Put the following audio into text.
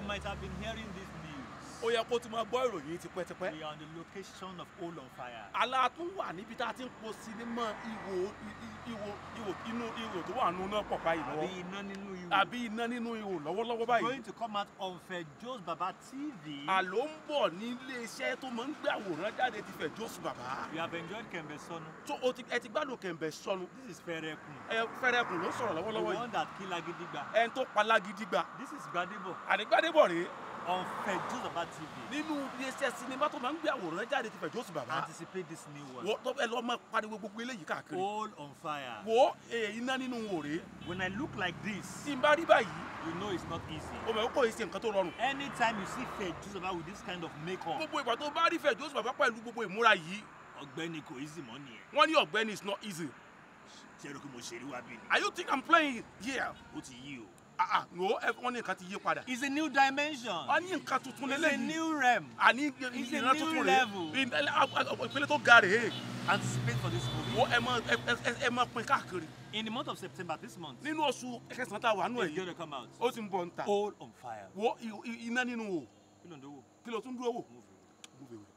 might have been hearing this news. ó yẹ kó ti máa gbọ́ ìròyìn tipẹ́tipẹ́ We are on the location of All on Fire. ala tún wà níbi tá a ti ń po sinimá ìwò i- ìwò ìwò inú ìwò tó wà nínú náà pọ̀ báyìí Àbí lọ́wọ́ iná nínú ihò. àbí iná nínú ìwò lọ́wọ́lọ́wọ́ báyìí Going to come out on Fejos Baba TV. àló ń bọ̀ ní iléeṣẹ́ tó máa ń gbé àwòrán jáde ti fẹ̀ jósù bàbá We have enjoyed Kembe Sonu. tó o ti ẹ ti gbádùn kẹ̀mbẹ̀ sọnù This is Ferekun. ẹ fẹ́rẹ́kùn ló sọ̀rọ̀ The lọ́wọ́lọ́wọ́ yìí one that kill Agidigba. ẹni tó palágídí gbà This is Gbadebo àdìgbàdébọ̀ rèé on Fejos Baba TV. nínú iléeṣẹ́ sinimá tó máa ń gbé àwòrán jáde ti fẹ̀ jósù bàbá Anticipate this new one. wo tó ẹ lọ́ máa pariwo gbogbo eléyìí káàkiri All on Fire. wo èyí iná nínú wò rèé When I look like this, tí n bá rí báyìí you know it's not easy. o mọ̀ kó o ṣe nǹkan tó rọrùn Anytime you see Fejos Baba with this kind of makeup, gbogbo ìgbà tó bá rí fẹ̀ jósù bàbá pẹ̀lú gbogbo ìmúra yìí ọ̀gbẹ́ni kò easy mọ́ nìyẹn. wọ́n ní ọ̀gbẹ́ni is not easy Ṣé ẹ rò pé mo ṣeré wá bí ni? are you think i'm playing here Ó ti yí o. ah ah no ẹ wọ́n ní nǹkan ti yí padà It's a new dimension. wọ́n ní nǹkan tuntun It's a lélẹ́yìí new realm. àní It's a ìran new tuntun rèé level. Ìdẹ́lẹ̀- ìpele tó ga rèé Anticipate for this movie. wo ẹ mọ ẹ ẹ ẹ mọ pin káàkiri In the month of September this month, nínú oṣù kẹsàn-án tá a wà nù ẹ it's yìí going to come out. ó ti ń bọ̀ ń ta All on fire. wo i- i- iná nínú wò Kí ló ń dówó? kí ló tún dúró wò. Move. Move away.